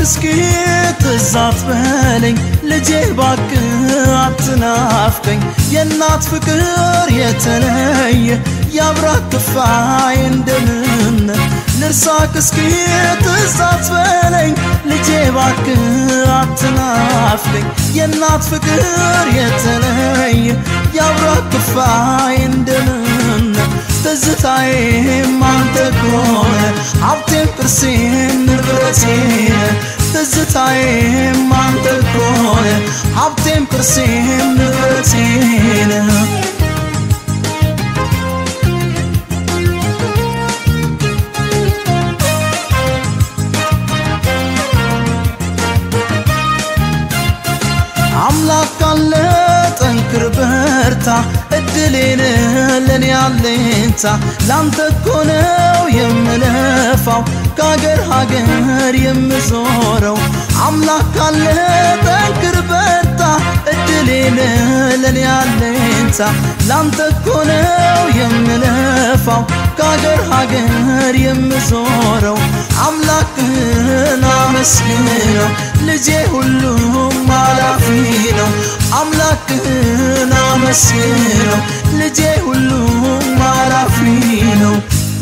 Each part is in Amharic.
እስኪ ትዝ አትበለኝ ልጄ ባክ አትናፍቀኝ የእናት ፍቅር የተለየ የአብራክ ክፋይ እንደምን ልርሳክ እስኪ ትዝ አትበለኝ ልጄ ባክ አትናፍቀኝ የእናት ፍቅር የተለየ የአብራክ ክፋይ እንደምን ትዝታዬም አንተ ከሆነ ሀብቴም ቅርሴም ንብረቴን ትዝታዬም አንተ ከሆነ ሀብቴም ቅርሴም ንብረቴን አምላክ ካለ ጠንክር በርታ እድሌን ለኔ አለኝታ ላንተ እኮ ነው የምለፋው ከሀገር ሀገር የምዞረው አምላክ ካለ ጠንክር በርታ እድሌን ለኔ አለኝታ ላንተ እኮ ነው የምለፋው ከሀገር ሀገር የምዞረው አምላክህን አመስግነው ልጄ ሁሉም አላፊ ነው አምላክህን አመስግነው ልጄ ሁሉም አላፊ ነው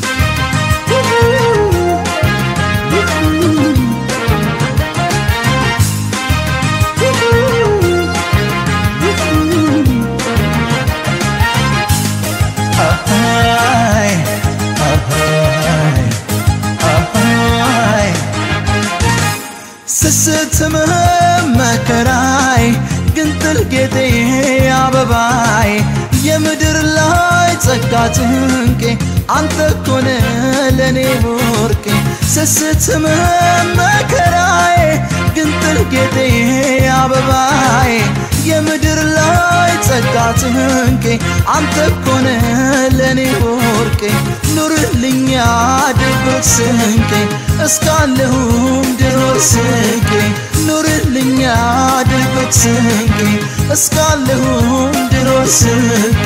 ስስትም መከራይ ግንጥል ጌጤ አበባይ የምድር ላይ ጸጋ ጭንቄ አንተ ኮነ ለእኔ ወርቄ ስስትም መከራይ ግንጥል ጌጤ አበባይ የምድር ላይ ጸጋ ጭንቄ አንተ ኮነ ለእኔ ወርቄ ኑርልኛ ድብቅ ስንቄ እስካለሁም ድኖር ስንቄ ኑርልኛ ድብቅ ስንቄ እስካለሁም ድኖር ስንቄ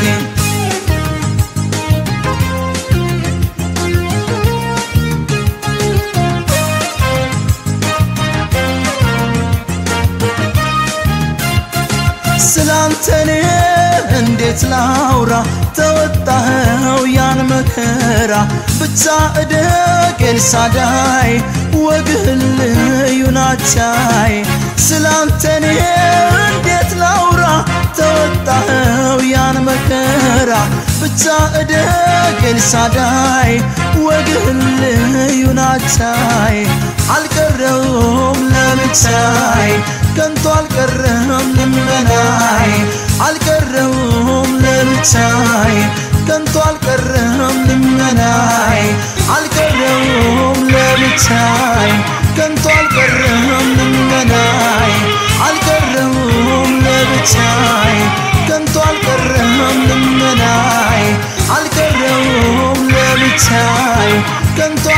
ስላንተኔ እንዴት ላውራ ተወጣኸው ያን መከራ ብቻ እደግ ኤልሳዳይ ወግህን ልዩ ናቻይ ስላንተኔ እንዴት ላውራ ተወጣኸው ያን መከራ ብቻ እደግ ኤልሳዳይ ወግህን ልዩ ናቻይ አልቀረውም ለብቻይ ከንቱ አልቀረም ልመናይ አልቀረውም ለብቻይ ከንቱ አልቀረም ልመናይ አልቀረውም ለብቻይ ከንቱ አልቀረም ልመናይ አልቀረውም ለብቻይ ከንቱ አልቀረም ልመናይ አልቀረውም ለብቻይ ከንቱ